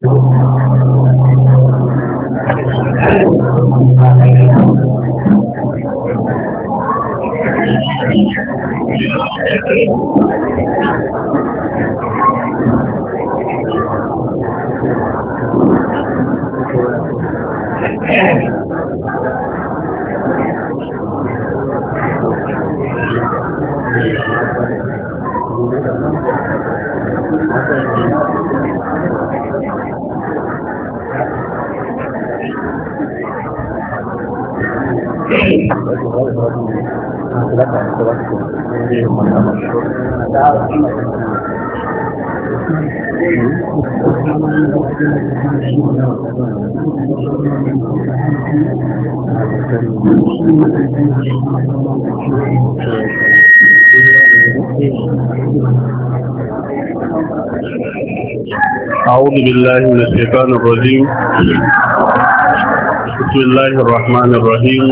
أعوذ بالله من الشيطان الرجيم بسم الله الرحمن الرحيم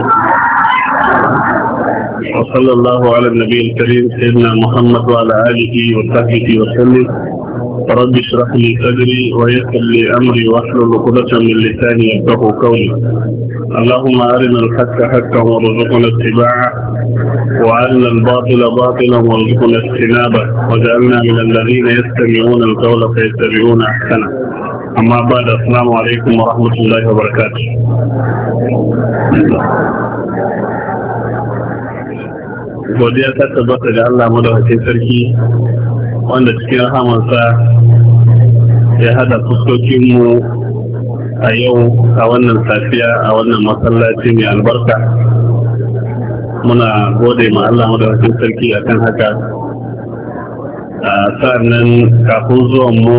وصلى الله على النبي الكريم سيدنا محمد وعلى آله وصحبه وسلم رب اشرح لي صدري ويسر لي أمري واحلل عقدة من لساني يفقهوا قولي اللهم أرنا الحق حقا وارزقنا اتباعه وأرنا الباطل باطلا وارزقنا اجتنابه وجعلنا من الذين يستمعون القول فيتبعون أحسنه أما بعد السلام عليكم ورحمة الله وبركاته godiya ta tabbata ga Allah madawacin sarki wanda cikin rahamansa ya hada fuskokinmu a yau a wannan safiya a wannan masallaci mai albarka muna gode ma Allah madawacin sarki akan haka a sa'annan kafin zuwan mu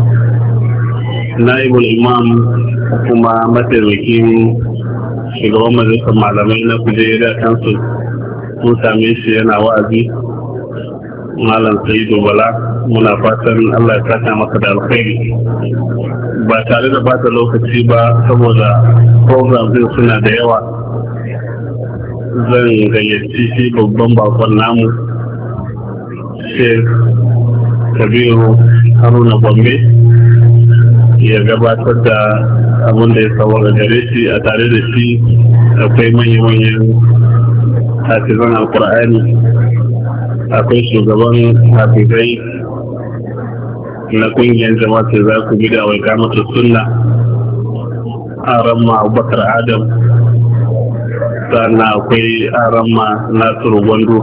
naibul imam kuma mataimakin shugaban majalisar malamai na kujera kansu mun same shi yana wa'azi malam sa'idu bala muna fatan allah ya saka maka da alkhairi ba tare da bata lokaci ba saboda program din suna da yawa zan gayyaci shi babban bakon namu sheikh kabiru haruna gombe ya gabatar da abin da ya saurara gare shi a tare da shi akwai manya-manyan hafizan alkur'ani akwai shugaban hafizai na kungiyar jama'a za ku gida wai kamata sunna aramma abubakar adam sannan akwai aramma nasiru gwando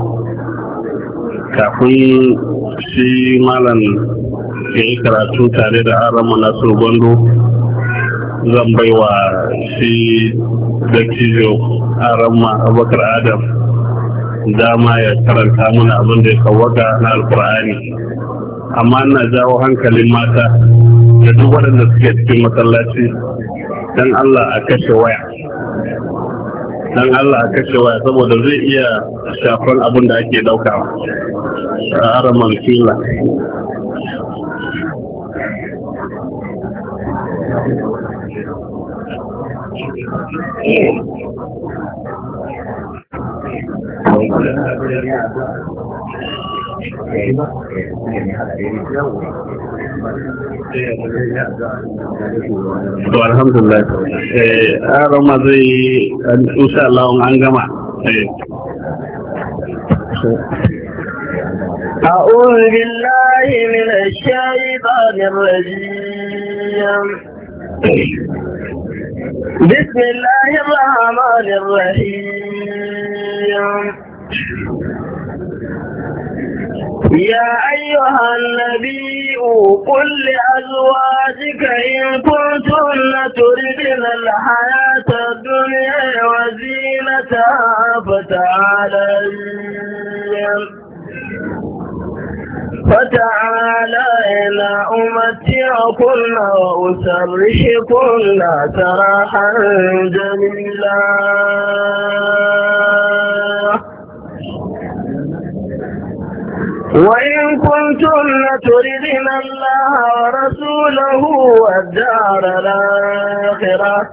kafin shi malam ya yi karatu tare da aramma nasiru gwando zan baiwa shi dattijo aramma abubakar adam dama ya karanta mana abin da ya kawaka na alkur'ani amma ina jawo hankalin mata da duk waɗanda suke cikin masallaci don Allah a kashe waya don Allah a kashe waya saboda zai iya shafan abin da ake ɗaukawa a araman fila to alhamdulillah eh arama zai insha Allah an gama أعوذ بالله من الشيطان الرجيم بسم الله الرحمن الرحيم يا أيها النبي قل لأزواجك إن كنتن تردن الحياة الدنيا وزينتها فتعالين فتعالين أمتعكن وأسرحكن سراحا جميلا وإن كنتن تردن الله ورسوله والدار الآخرة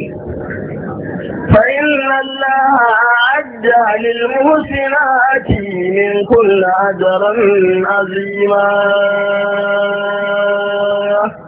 فإن الله أعد للمحسنات من كل أجر عظيما